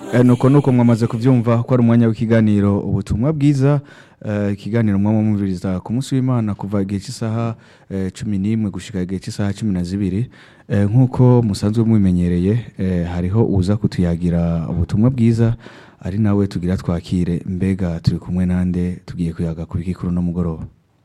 Eh, nuko nuko mwamaze kuvyumva ko ari umwanya w'ikiganiro ubutumwa bwiza eh, ikiganiro mwama mumviriza ku munsi w'imana kuva igihe cy'isaha eh, cumi n'imwe gushika igihe cy'isaha cumi na zibiri Eh, nk'uko musanzwe mubimenyereye eh, hariho uza kutuyagira ubutumwa bwiza ari nawe tugira twakire mbega turi kumwe nande tugiye kuyaga ku bikikuru no mugoroba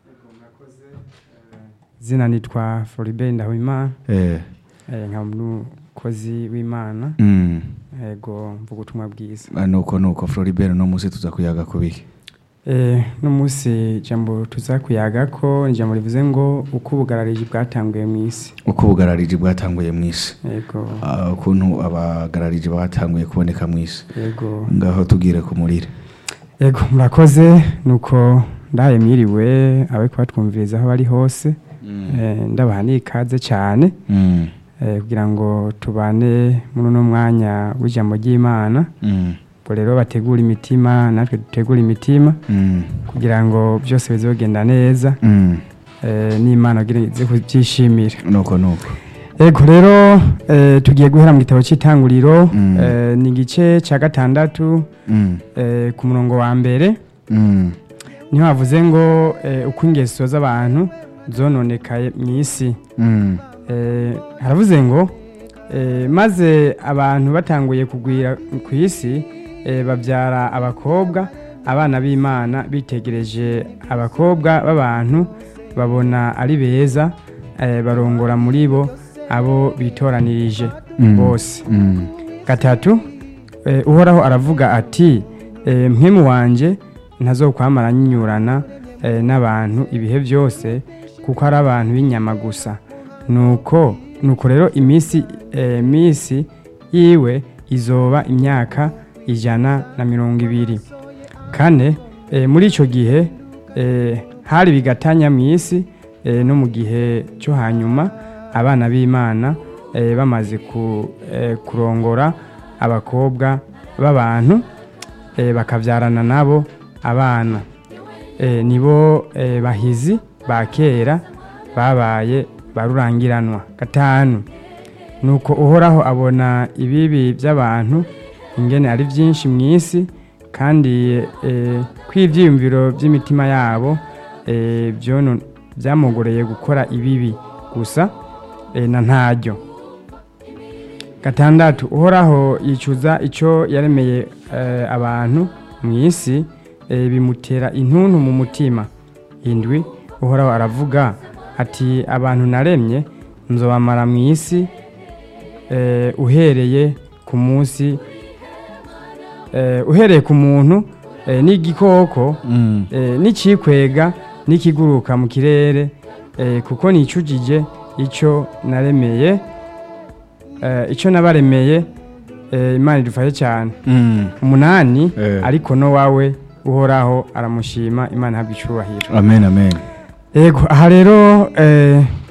izina nitwa Floribert Ndahwimana eh, eh, nkaba umukozi w'Imana mm, yego mvuga ubutumwa bwiza ah, nuko nuko Floribert no musi tuza kuyaga ku biki eh, no munsi ijambo tuza kuyaga ko ni ijambo rivuze ngo uko ubugarariji bwatanguye mu isi uko ubugarariji bwatanguye mu isi yego Ah, ukuntu abagarariji batanguye kuboneka mu isi yego ngaho tugire ku murire yego murakoze nuko ndaye mwiriwe abe kubatwumviriza aho bari hose eh, ndabaha n'ikaze cyane Mm, eh, kugira ngo tubane muri uno mwanya w'ijambo ry'Imana mm, ubwo rero bategura imitima natwe dutegura imitima mm, kugira ngo byose bize bigenda neza mm. eh, n'imana kugira ngo ize kubyishimira nuko nuko ego rero eh, tugiye guhera mu gitabo cy'itanguriro Mm. eh, ni igice cya gatandatu Mm, eh, ku murongo wa mbere mm, niho havuze ngo eh, uko ingeso z'abantu zononekaye mu isi mm, Eh, haravuze ngo eh, maze abantu batanguye kugwira ku isi eh, babyara abakobwa abana b'imana bitegereje abakobwa b'abantu babona ari beza eh, barongora muri bo abo bitoranirije Mm. bose mm, gatatu eh, uhoraho aravuga ati eh, mwimu wanje ntazokwamara nyinyurana eh, n'abantu ibihe byose kuko ari abantu b'inyama gusa nuko nuko rero iminsi eh, minsi yiwe izoba imyaka ijana na mirongo ibiri kane eh, muri icyo gihe eh, hari bigatanya mu isi eh, no mu gihe cyo hanyuma abana b'imana eh, bamaze ku, eh, kurongora abakobwa b'abantu eh, bakabyarana nabo abana eh, nibo eh, bahizi ba kera babaye barurangiranwa gatanu nuko uhoraho abona ibibi by'abantu ingene ari byinshi mu isi kandi eh, ko ibyiyumviro by'imitima yabo eh, byono- byamugoreye gukora ibibi gusa eh, na ntaryo gatandatu uhoraho yicuza icyo yaremeye eh, abantu mu isi eh, bimutera intuntu mu mutima indwi uhoraho aravuga ati abantu naremye nzobamara mu isi eh, uhereye ku munsi eh, uhereye ku muntu eh, n'igikoko mm, eh, n'icikwega n'ikiguruka mu kirere eh, kuko nicujije icyo naremeye eh, icyo nabaremeye eh, imana idufashe cyane mm. umunani Eh. ariko no wawe uhoraho aramushima imana ihabwa icyubahiro amen amen yego aha rero eh,